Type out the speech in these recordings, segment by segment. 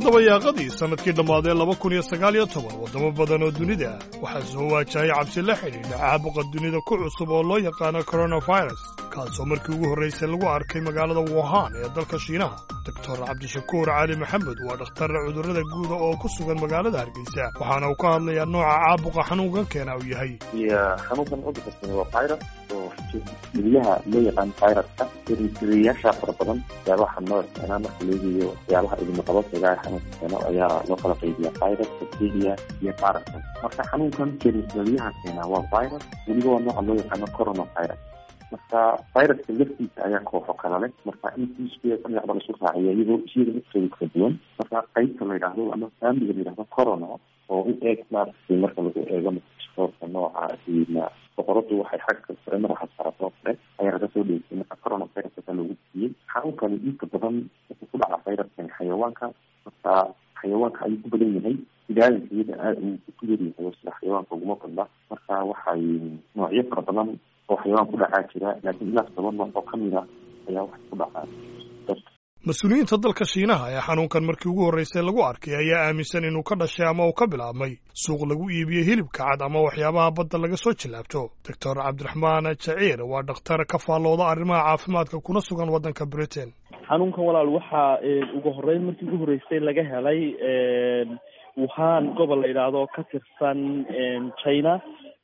dabayaaqadii sannadkii dhammaaday laba kun iyo sagaal iyo toban waddamo badan oo dunida ah waxaa soo waajahaya cabsi la xidhiidha caabuqa dunida ku cusub oo loo yaqaano coronavirus kaasoo markii ugu horraysay lagu arkay magaalada wuhan ee dalka shiinaha doctor cabdishakuur cali maxamed waa dhakhtar cudurrada guuda oo ku sugan magaalada hargeysa waxaana uu ka hadlayaa nooca caabuqa xanuunkan keena uu yahay xanuunkan cudurkasani waa virus oo geliyaha loo yaqaan viruska tiriyaasha fara badan waxyaabaha noo isticnaa marka leegayo waxyaabaha idinaqabadsiga ee xanuunka keeno ayaa loo kala qaybiya virus bacteria iyo parasite marka xanuunkan jerisgeliyaha keena waa virus weliba waa nooca loo yaqaano coronavirus marka viruska laftiisa ayaa kooxo kala leh marka in iskuya dhinacba lasu raaciyo iyadoo iyada laftooda kala duwan marka qaybta la yidhaahdo ama faamiliga la yidhahdo corona oo u eeg maaragtay marka lagu eego microscope nooca diina boqoradu waxay xagga sare madaxa saarto kale ayaa laga soo dheysay marka coronavirus ayaa loogu siiyey xanuunkani inta badan wuxuu ku dhaca viruskani xayawaanka marka xayawaanka ayuu ku badan yahay ilaalinka iyada aad uu ku yaryahay sida xayawaanka uguma badna marka waxay noocyo fara badan oo xayawaan ku dhacaa jira laakiin ilaas toban nooc oo kamid a ayaa waxay ku dhacaa mas-uuliyiinta dalka shiinaha ee xanuunkan markii ugu horraysay lagu arkay ayaa aaminsan inuu ka dhashay ama uu ka bilaabmay suuq lagu iibiyo hilibka cad ama waxyaabaha badda laga soo jillaabto doctor cabdiraxmaan jaciir waa dhakhtar ka faallooda arrimaha caafimaadka kuna sugan waddanka britain xanuunkan walaal waxaa ugu horreyn markii ugu horreysay laga helay wuhan gobol la yidhaahdo ka tirsan china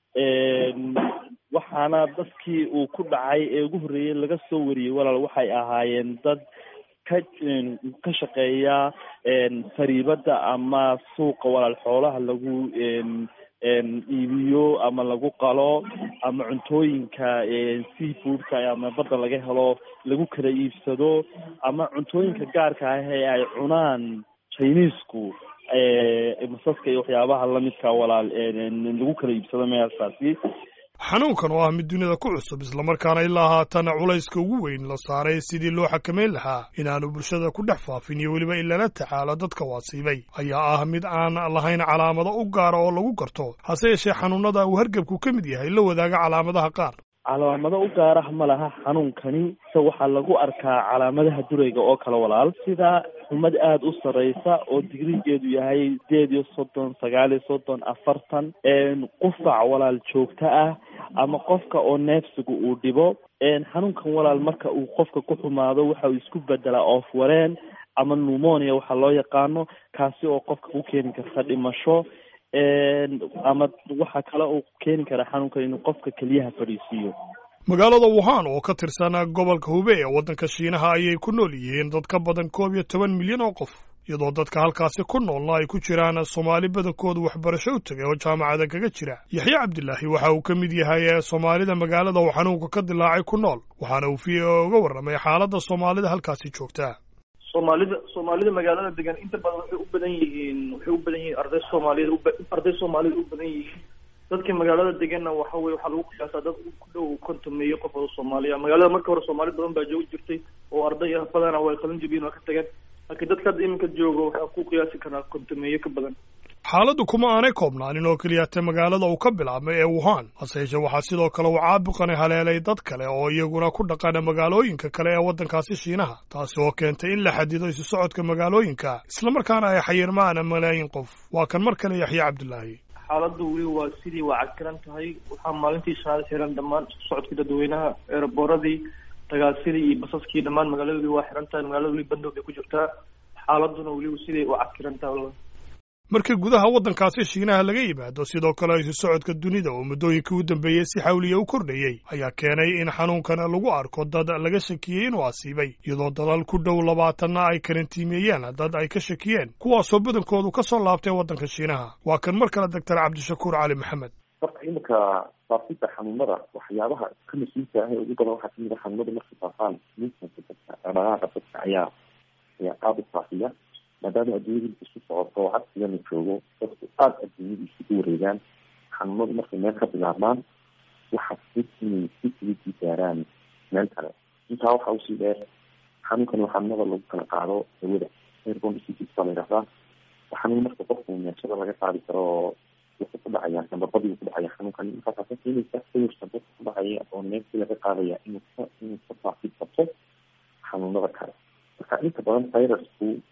waxaana dadkii uu ku dhacay ee ugu horreeyey laga soo wariyey walaal waxay ahaayeen dad ka ka shaqeeya fariibada ama suuqa walaal xoolaha lagu iibiyo ama lagu qalo ama cuntooyinka seafoodka ama badda laga helo lagu kala iibsado ama cuntooyinka gaarka ah ee ay cunaan chinesku masaska iyo waxyaabaha lamidka walaal lagu kala iibsado meelkaasi xanuunkan oo ah mid dunida ku cusub islamarkaana ilaa haatana culayska ugu weyn la saaray sidii loo xakameyn lahaa inaanu bulshada ku dhex faafin iyo weliba in lala tacaalo dadka waasiibay ayaa ah mid aan lahayn calaamado u gaara oo lagu garto hase yeeshee xanuunada uu hargebku ka mid yahay la wadaaga calaamadaha qaar calaamado u gaarah ma laha xanuunkani se waxaa lagu arkaa calaamadaha durayga oo kale walaal sida xumad aada u sarreysa oo digrigeedu yahay sideed iyo soddon sagaal iyo soddon afartan qufac walaal joogto ah ama qofka oo neefsiga uu dhibo xanuunkan walaal marka uu qofka ku xumaado waxa uu isku bedelaa oof wareen ama pneumonia waxaa loo yaqaano kaasi oo qofka ku keeni karta dhimasho ama waxa kale uu keeni karaa xanuunkan inuu qofka keliyaha fadhiisiiyo magaalada wuhan oo ka tirsan gobolka hube ee waddanka shiinaha ayay ku nool yihiin dad ka badan koob iyo toban milyan oo qof iyadoo dadka halkaasi ku noolna ay ku jiraan soomaali badankoodu waxbarasho u tegay oo jaamacada kaga jira yaxye cabdilaahi waxa uu ka mid yahay soomaalida magaalada uu xanuunka ka dilaacay ku nool waxaana uu v o uga warramay xaaladda soomaalida halkaasi joogta soomaalida soomaalida magaalada degan inta badan waxay u badan yihiin waxay u badan yihiin arday soomaaliyed arday soomaalida u badan yihiin dadka magaalada deganna waxa weye waxaa lagu qiyaasaa dad ku dhow kontomeeyo qof oo soomaaliya magaalada marka hore soomaali badan baa joogi jirtay oo arday ah badana way qalin jabiyeen waa ka tageen laakiin dadka hadda iminka joogo waxaa ku qiyaasi karaa kontomeeyo ka badan xaaladdu kuma aanay koobnaanin oo keliyata magaalada uu ka bilaabmay ee wuhan hase yeeshee waxaa sidoo kale uu caabuqani haleelay dad kale oo iyaguna ku dhaqana magaalooyinka kale ee waddankaasi shiinaha taasi oo keentay in la xadido isu socodka magaalooyinka islamarkaana ay xayirmaan malaayin qof waa kan mar kale yaxye cabdilaahi xaaladdu weli waa sidii waa cagtiran tahay waxaa maalintii shanaad xiran dhammaan isku socodkii dadweynaha eeraboradii tagaasidii iyo basaskii dhammaan magaalada weli waa xiran tahay magaalada weli bandow bay ku jirtaa xaaladuna weli sidii waa cagtiran tahay marka gudaha waddankaasi shiinaha laga yimaado sidoo kale isu socodka dunida oo muddooyinkii u dambeeyey si xawliya u kordhayey ayaa keenay in xanuunkan lagu arko dad laga shakiyey inuu asiibay iyadoo dalal ku dhow labaatanna ay karantiimeeyeen dad ay ka shakiyeen kuwaasoo badankoodu ka soo laabtay waddanka shiinaha waa kan mar kale doctor cabdishakuur cali maxamed marka iminka faafida xanuunada waxyaabaha ka mas-uulka ah ee ugu badan waxaa kamid a xanuunada marka faafaan movementa dadka dhaqdhaqaaqa dadka ayaa ayaa aada u faafiya maadaama adduunyada isku socoto oo cagsiga la joogo dadku aada adduunyada isugu wareegaan xanuunadu markay meel ka bilaabmaan waxaa fud inay si fududii gaaraan meel kale intaa waxaa usii dheer xanuunkan waa xanuunada lagu kala qaado hawada airborne diseases baa la yidhahdaa waa xanuun marka qofku neefsada laga qaadi karo oo wuxuu ku dhacaya nababadii ku dhacaya xanuunkan markaas ka keenaysa sawirka dadka ku dhacaya oo neefsi laga qaadaya inuu ka inuu ka faafid qabto xanuunada kale marka inta badan virusku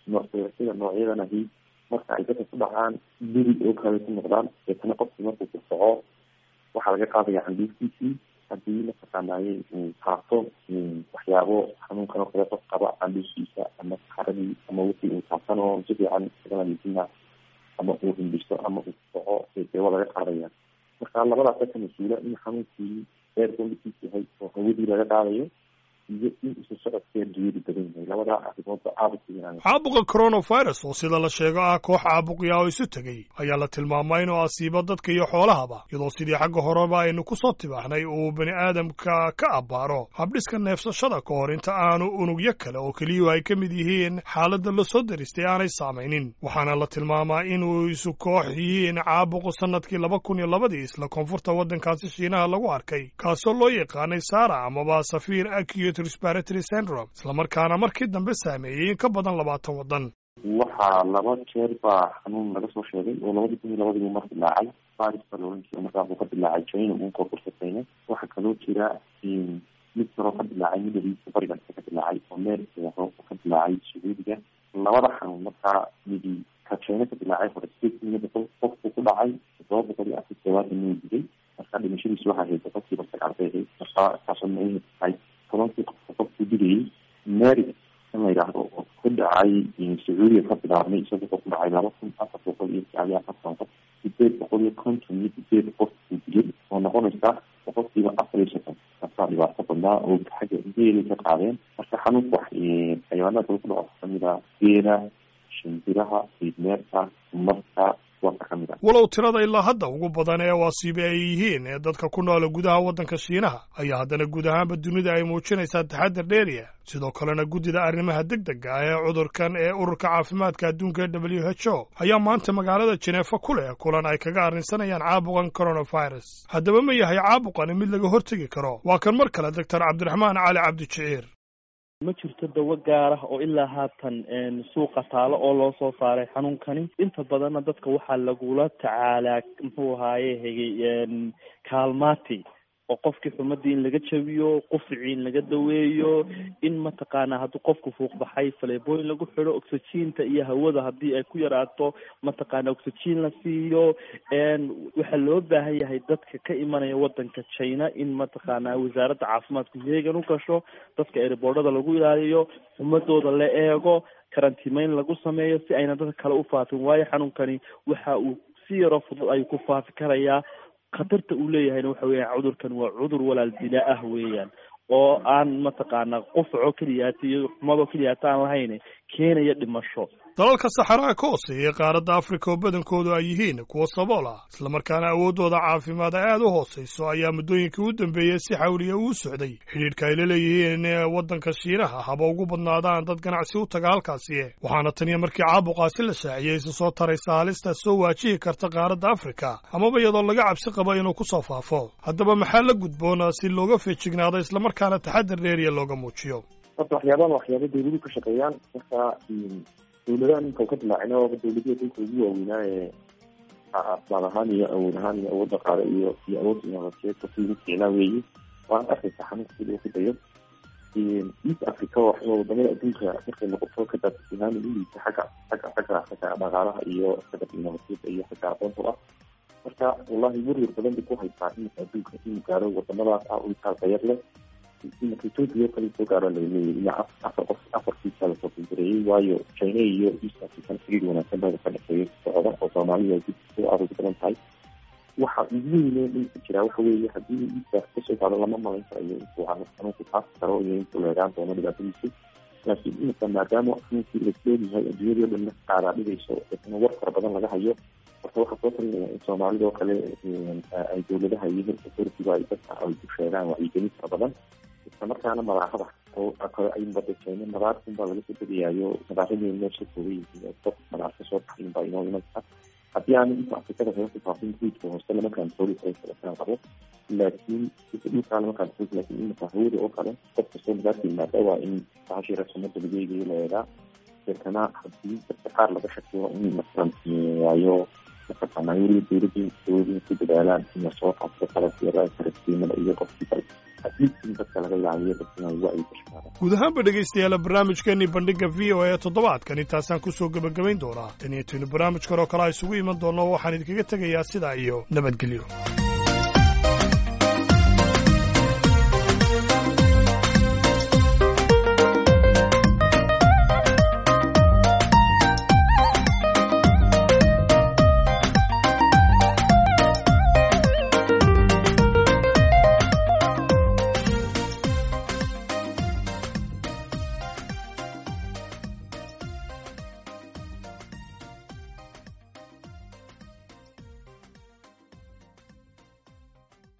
noocyada noocyadan ahi marka ay dadka ku dhacaan beri oo kale ku noqdaan deetana qofkii markuu ku soco waxaa laga qaadaya candhuuftiisii haddii mataqaanaaye uu taabto waxyaabo xanuunkan oo kale qof qaba candhuuftiisa ama saxaradii ama wixii uu taabsan oo si fiican isaga nadiifina ama uu hindhiso ama uu soco dee waa laga qaadaya marka labadaas ka mas-uula in xanuunkii eer bolikiis yahay oo hawadii laga qaadayo iyo in isu socodkeed duwadi badan yahay labadaa arrimoodba aada u caabuqa coronavirus oo sida la sheego ah koox caabuqya oo isu tegey ayaa la tilmaamay inuu asiibo dadka iyo xoolahaba iyadoo sidii xagga horeba aynu ku soo tibaaxnay uu bani aadamka ka abbaaro habdhiska neefsashada ka hor inta aanu unugyo kale oo keliyuhu ay ka mid yihiin xaaladda la soo deristay aanay saamaynin waxaana la tilmaamaa inuu isu koox yihiin caabuqu sannadkii laba kun iyo labadii isla koonfurta waddankaasi shiinaha lagu arkay kaasoo loo yaqaanay sara amaba safiir acute respiratory syndrome islamarkaana markii dambe saameeyey in ka badan labaatan waddan waxaa laba jeer baa xanuun laga soo sheegay oo labadii kun iyo labadiibu mar dilaacay faris baa la ohan jira markaa uu ka dilaacay china uu koonfurta china waxaa kaloo jira mid kaloo ka dilaacay midadiisa bariga ka dilaacay oo meerkeeho ka dilaacay sacuudiga labada xanuun markaa midi ka china ka dilaacay hore sideed kun iyo boqol qofku ku dhacay todoba boqol iyo afar todobaatan inuu dilay marka dhimashadiisu waxaa haysa qofkiiba sagaal bay ahayd marka taasoo macnaheedu tahay tobankii qofka qofku dilayay mary in la yidhaahdo oo ku dhacay sacuudiga ka bilaabmay isaga wuxuu ku dhacay laba kun afar boqol iyo sagaal iyo afartan qof sideed boqol iyo konton iyo sideed qof uu dilay oo noqonaysa boqolkiiba afar iyo soddon kasaa dhibaato badnaa oo xagga geelay ka qaadeen marka xanuunka wax xayawaanada kale ku dhaco kamida geela shimbiraha fiidmeerka marka walow tirada ilaa hadda ugu badan ee wasiibe ay yihiin ee dadka ku noola gudaha waddanka shiinaha ayaa haddana guud ahaanba dunida ay muujinaysaa taxadar dheeriya sidoo kalena guddida arrimaha deg dega ah ee cudurkan ee ururka caafimaadka adduunka ee w h o ayaa maanta magaalada jeneefa ku leh kulan ay kaga arrinsanayaan caabuqan coronavirus haddaba ma yahay caabuqani mid laga hortegi karo waa kan mar kale doctor cabdiraxmaan cali cabdijiciir ma jirto dawo gaar ah oo ilaa haatan suuqa taalo oo loo soo saaray xanuunkani inta badanna dadka waxaa lagula tacaalaa muxuu ahaaye hegay kaalmati oo qofkii xumadii in laga jabiyo qufricii in laga daweeyo in mataqaanaa hadduu qofku fuuqbaxay faleebooyin lagu xidho oxygiinta iyo hawada haddii ay ku yaraato mataqaana oxygiin la siiyo waxaa loo baahan yahay dadka ka imanaya wadanka china in mataqaanaa wasaaradda caafimaadku heegan u gasho dadka eribordhada lagu ilaaliyo xumadooda la eego karantiimeyn lagu sameeyo si ayna dadka kale u faafin waayo xanuunkani waxa uu si yaroo fudud ayuu ku faafi karayaa khatarta uu leeyahayna waxa weeyaan cudurkan waa cudur walaal dila ah weeyaan oo aan mataqaanaa qufaco keliyaata iyo xumadoo keliyaata aan lahayn keenaya dhimasho dalalka saxaraha ka hooseeya qaaradda afrika oo badankoodu ay yihiin kuwa sabool ah islamarkaana awooddooda caafimaad ay aad u hoosayso ayaa muddooyinkii u dambeeyey si xawliya uu socday xidhiidhka ay la leeyihiin waddanka shiinaha haba ugu badnaadaan dad ganacsi u taga halkaasi waxaana taniya markii caabuqaasi la shaaciyey isu soo taraysa halista soo waajihi karta qaaradda afrika amaba iyadoo laga cabsi qabo inuu ku soo faafo haddaba maxaa la gudboona si looga feejignaado islamarkaana taxadar dheeriya looga muujiyo horta waxyaabahan waxyaaba dawladuhu ka shaqeeyaan marka dawladaha ninka ka dilaacina waaba dawladihii adduunka ugu waaweynaa ee asbaab ahaan iyo awood ahaan iyo awood dhaqaale iyo iyo awood inoovateed dadkii ugu fiicnaa weeye waana arkaysa xanuunka sida uu ku dayo east africa oo wadamada adduunka markay noqoto ka daadsihaan u liita xagga xagga xagga xagga dhaqaalaha iyo xagga inoovateedka iyo xagga aqoonta ah marka wallahi werwer badan bay ku haysaa iminka adduunka inuu gaaro wadamadaas ah oo intaas dayar leh iminka ethiopia kale soo gaaro laleeyahay ilaa afar qof afarkiisa lasoo filgareeyey waayo china iyo east african xiriir wanaagsan baa ka dhexeeya socda oo soomaalida dib soo aroog badan tahay waxa ugu weyne dhulka jira waxa weeye haddii east kasoo gaaro lama malayn karayo intuu xanuunku taasi karo iyo intuu leegaan doono dhibaatadiisu laakiin iminka maadaama xanuunkii lasleeyahay adduunyadii o dhan qaadaa dhigayso isna war fara badan laga hayo marka waxaa soo talinaya in soomaalida oo kale ay dawladaha iyo health authority ay dadka ay ku sheegaan wacyigelin fara badan isla markaana madaarada oo kale ay badajeyne madaarkun baa laga soo degayaayo madaaradeen meesha kooga yihiin dad madaar ka soo baxayin baa inoo imanka haddii aan inta afrikada kaga ku faafin guudka hoose lama kantooli karo kalakaan qabo laakiin dhulkaa lama kantooli laakiin iminka hawada oo kale qof kastoo madaarka yimaada waa in bahashii rasumada lagu eegayo la eegaa deetana haddii dadka qaar laga shakiyo in la karantiineeyaayo mataqaanaa weliba dawladii dawladii ku dadaalaan in lasoo qabto qalabkeeda karatiimada iyo qofkii kale atleast in dadka laga ilaaliyo dadka inay wacyi gashadaan guud ahaanba dhegaystayaala barnaamijkeenii bandhigga v o a toddobaadkan intaasaan kusoo gebagabayn doonaa tan iyo tinu barnaamij kaloo kale a isugu iman doonno waxaan idinkaga tegayaa sidaa iyo nabadgelyo